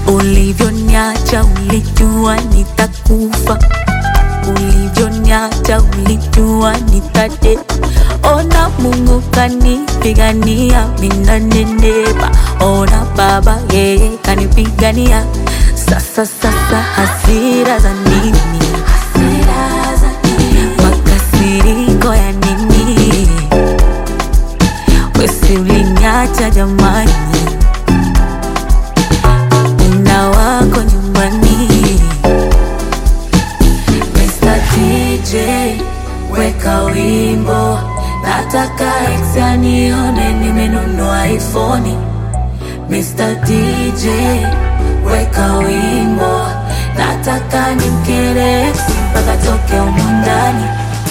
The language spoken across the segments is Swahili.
Ulivyoniacha ulijua nitakufa, ulivyoniacha ulijua nitate. Ona Mungu kanipigania, mina nenepa. Ona Baba yeye kanipigania. Sasa sasa hasira za nini? Hasira za nini? Makasiriko ya nini? Wesi uliniacha jamani, una wako nyumbani. Mr. TJ weka wimbo, nataka ex anione nimenunua iPhone. Mr. DJ weka wimbo, nataka nimkere ex mpaka toke humu ndani.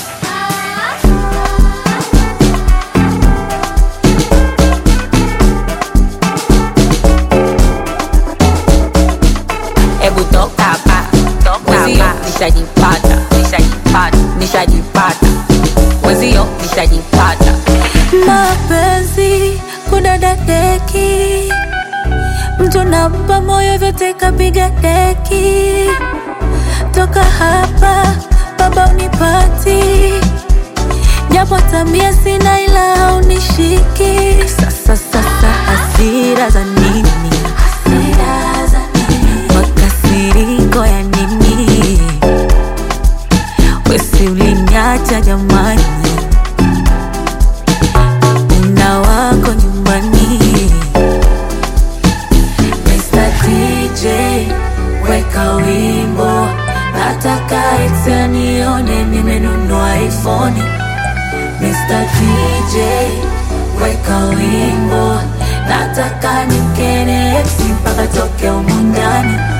Hebu toka hapa, mwenzio nishajipata, nishajipata, nishajipata, mwenzio nishajipata. mapenzi kudadadeki, mtu nampa moyo vyote kapiga deki. Toka hapa baba unipati, japo tabia sina ila haunishiki. Sasa sasa hasira za nini? Hasira za nini? Makasiriko ya nini? Wesi uliniacha jamani una wako nyumbani. Mr. TJ weka wimbo, nataka ex anione nimenunua iPhone. Mr. TJ weka wimbo, nataka nimkene ex mpaka toke humu ndani.